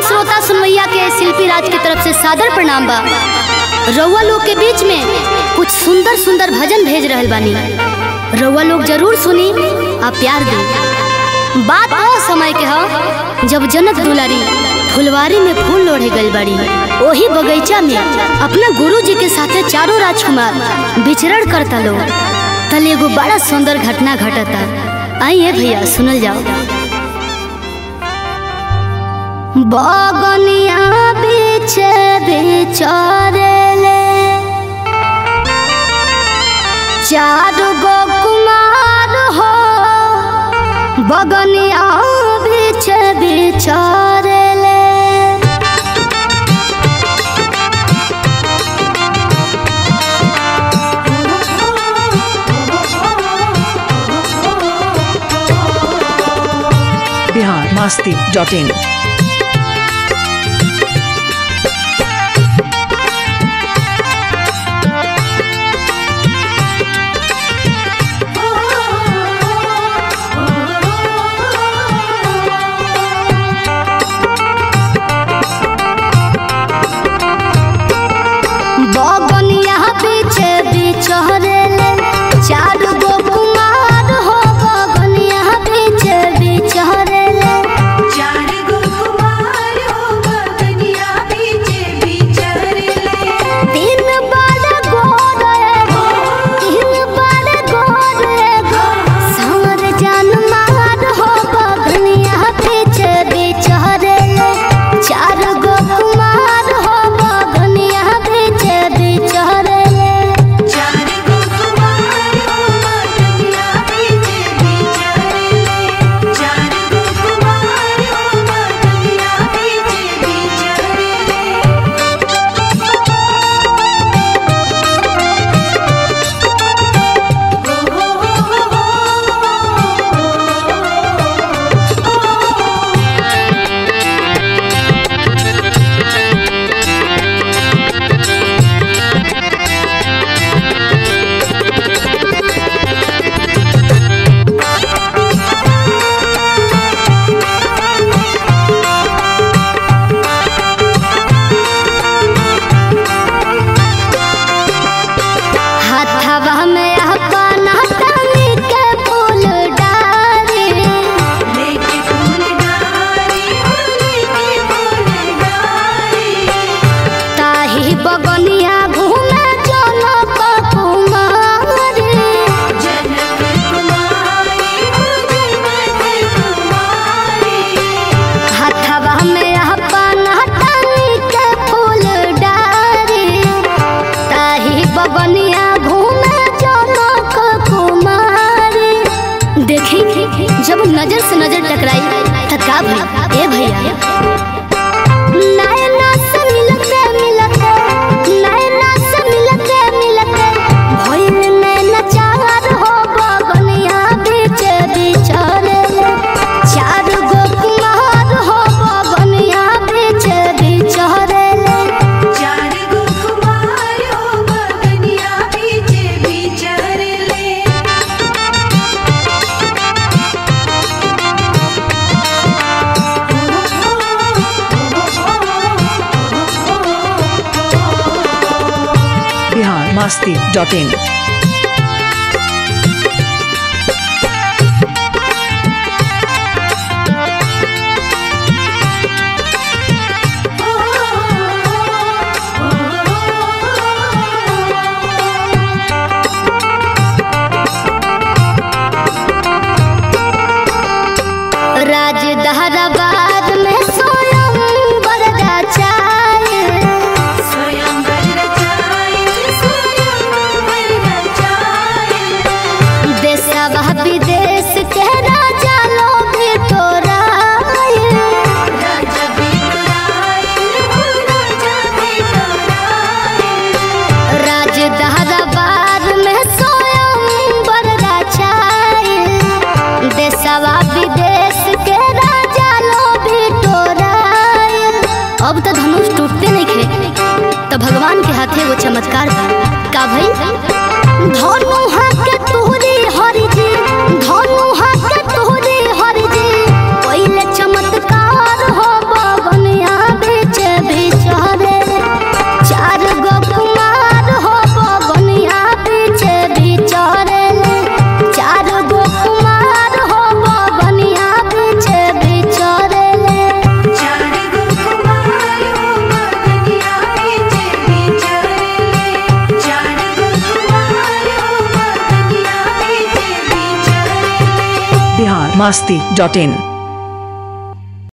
श्रोता सुनवैया के शिल्पी राज की तरफ से सादर प्रणाम बा रउआ लोग के बीच में कुछ सुंदर सुंदर भजन भेज रहल बानी रउआ लोग जरूर सुनी आ प्यार दी बात ओ समय के ह जब जनक दुलारी फुलवारी में फूल लोढ़े गई बड़ी ओही बगीचा में अपना गुरु जी के साथे चारों राजकुमार विचरण करता लोग तले एगो बड़ा सुंदर घटना घटता आइए भैया सुनल जाओ बगनिया बीच बिचरेले चार गो कुमार हो बगनिया बीच बिचरेले बिहार मास्ती डॉट इन बगनिया बीच बिचरेले चार गो कुमार हो बगनिया बीच बिचरेले चार गो कुमार हो बगनिया बीचे बिचरले तीन बार गोर एगो तीन बार गोर एगो सावर जान मार हो बगनिया बीच बिचरेले चार गो कुमार हो बगनिया बीच बिचरेले चार गो कुमार हो बगनिया बीचे बिचरले चार गो कुमार हो बगनिया बीचे बिचरले हाथवा में अपना तनी के फूल डारी लेके फूल डारी हो लेके फूल डारी ताही बगनिया घूमे जनक कुमारी जनक कुमारी हो जनक कुमारी हाथवा में अपना तनी के फूल डारी ताही बगनिया घूमे जनक कुमारी देखी जब नजर से नजर टकराई त का भई ए भैया नैना से मिलते मिलते नैना से मिलते मिलते भइल नैना चार हो बगनिया बीच बिचरे चार गो कुमार हो बगनिया बीच बिचरे चार गो कुमार हो बगनिया बीचे बिचरले बिहार मास्ती डॉट इन राज दहराबाद में सोयम बरदा चाय स्वयंवर रचाए स्वयंवर रचाए देशवा विदेश के राजा लोग तोराय राजा बिटुराए हो राजा बिटुराए राज दहराबाद में सोयम बरदा चाय देशवा विदेश के राजा लोग तोराय अब तो धनुष टूटते नहीं खे तो भगवान के हाथे वो चमत्कार बा का भई धनु हाथ के तोहरे हरि जी धनु हाथ के तोहरे हरि जी पहले चमत्कार हो बगनिया masti.in